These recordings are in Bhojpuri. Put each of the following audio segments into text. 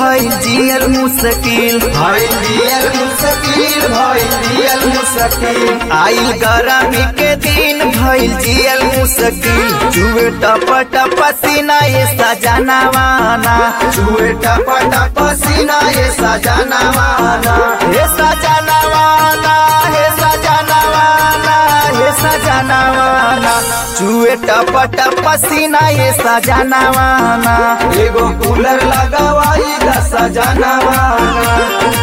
भइल जियल मुश्किल भइल जियल मुश्किल भइल जियल मुश्किल आइल गरमी के दिन भइल जियल मुश्किल जुए टप टप पसीना ये सजनावाना छुए टप टप पसीना ये सजनवाना हे सजनावाना हे सजनावाना हे सजनावाना जुए टप टप पसीना ये सजनावाना एगो कूलर लगावाई द सजनवाना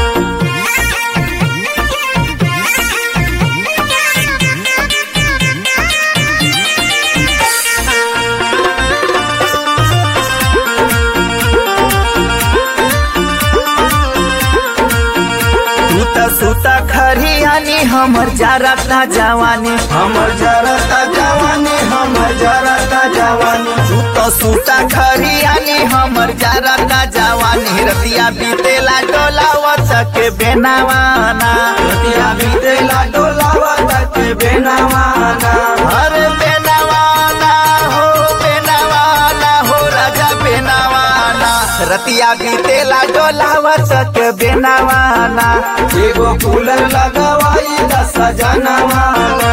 तू त सुता खरियानी हमर जारता जवानी हमर जरता जवानी हमर जरता जवानी तू तो सुता खरियानी हमर जारता जवानी रतिया बीतेला डोलावत के बेनावाना रतिया बीतेला डोलावा तक बेनवाना अरे बेनावाना हो बेनावाना हो राजा बेनावाना रतिया बीतेला डोलावत के बेनावाना एगो कूलर लगावाई द सजनवाना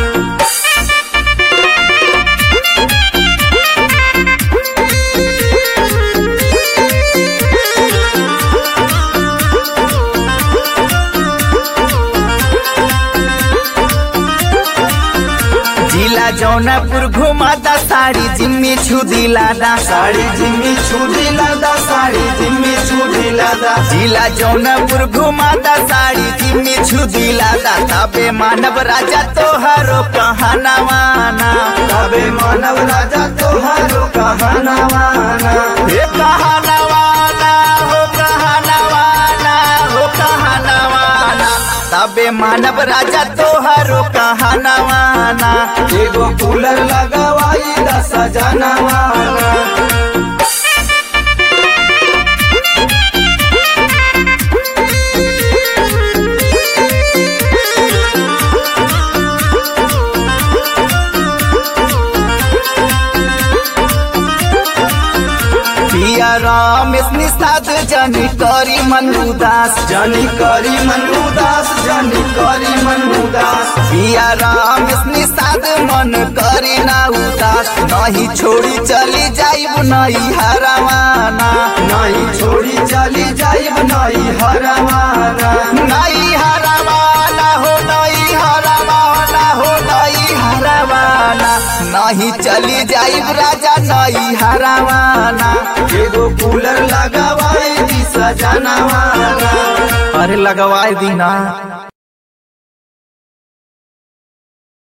जिला जौनपुर घुमाता साड़ी जिम्मी छुदी लादा साड़ी जिम्मी छुदी लादा साड़ी जिम्मी छुदी लादा जिला जौनपुर घुमाता साड़ी जिम्मी छुदी लादा तबे मानव राजा तोहरो कहनावाना तबे मानव राजा तोहारो कहनवाना हे कहनावाना हो कहनावाना हो कहनावाना तबे मानव राजा तोहरो कहनावाना एगो कूलर लगावाई द सजनवाना पिया रमेश निषाद जनी करी मन उदास जनी करी मन उदास जनी करी मन उदास पिया रमेश निषाद मन करी ना उदास नहीं छोड़ी चली जाइब नहीं हरवाना नहीं छोड़ी चली जाइब नहीं हरवाना नहीं हरवाना हो नहीं हरवाना हो नहीं हरवाना नहीं चली जाइब राजा नहीं हरवाना एगो कूलर लगावाई दी सजनवाना अरे लगवाए दीना